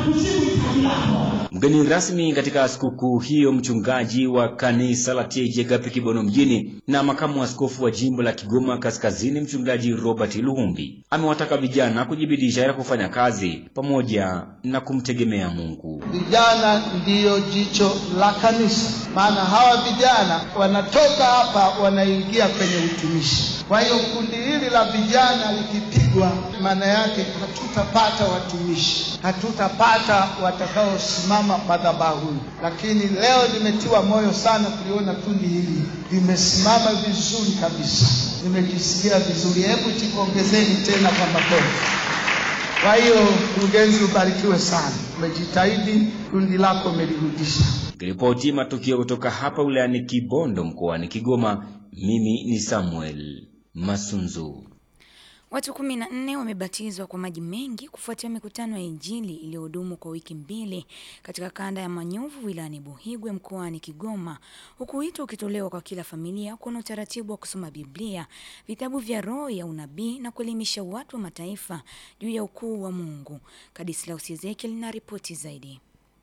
kujibu hitaji lako. Mgeni rasmi katika sikukuu hiyo, mchungaji wa kanisa la TAG Agape Kibono mjini na makamu askofu wa jimbo la Kigoma Kaskazini, mchungaji Robert Luhumbi amewataka vijana kujibidisha ya kufanya kazi pamoja na kumtegemea Mungu. Vijana ndiyo jicho la kanisa, maana hawa vijana wanatoka hapa wanaingia kwenye utumishi. Kwa hiyo kundi hili la vijana likipigwa, maana yake hatutapata watumishi, hatutapata watakaosimama madhabahuni. Lakini leo nimetiwa moyo sana kuliona kundi hili limesimama vizuri kabisa, nimejisikia vizuri. Hebu jipongezeni tena kwa makofi. Kwa hiyo mkurugenzi, ubarikiwe sana, umejitahidi, kundi lako umelirudisha. Nikiripoti matukio kutoka hapa wilayani Kibondo mkoani Kigoma, mimi ni Samuel Masunzu. Watu kumi na nne wamebatizwa kwa maji mengi kufuatia mikutano ya Injili iliyohudumu kwa wiki mbili katika kanda ya Manyovu wilayani Buhigwe mkoani Kigoma, huku wito ukitolewa kwa kila familia kuwa na utaratibu wa kusoma Biblia, vitabu vya roho ya unabii na kuelimisha watu wa mataifa juu ya ukuu wa Mungu. Kadislaus Ezekiel na ripoti zaidi.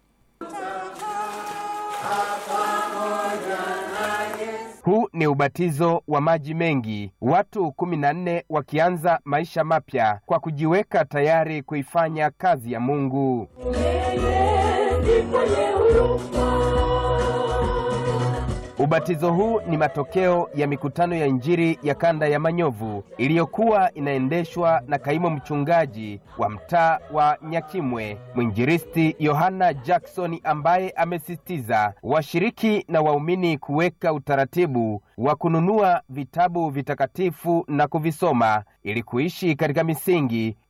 Huu ni ubatizo wa maji mengi, watu kumi na nne wakianza maisha mapya kwa kujiweka tayari kuifanya kazi ya Mungu. Ubatizo huu ni matokeo ya mikutano ya Injili ya kanda ya Manyovu iliyokuwa inaendeshwa na kaimu mchungaji wa mtaa wa Nyakimwe, mwinjilisti Yohana Jackson, ambaye amesisitiza washiriki na waumini kuweka utaratibu wa kununua vitabu vitakatifu na kuvisoma ili kuishi katika misingi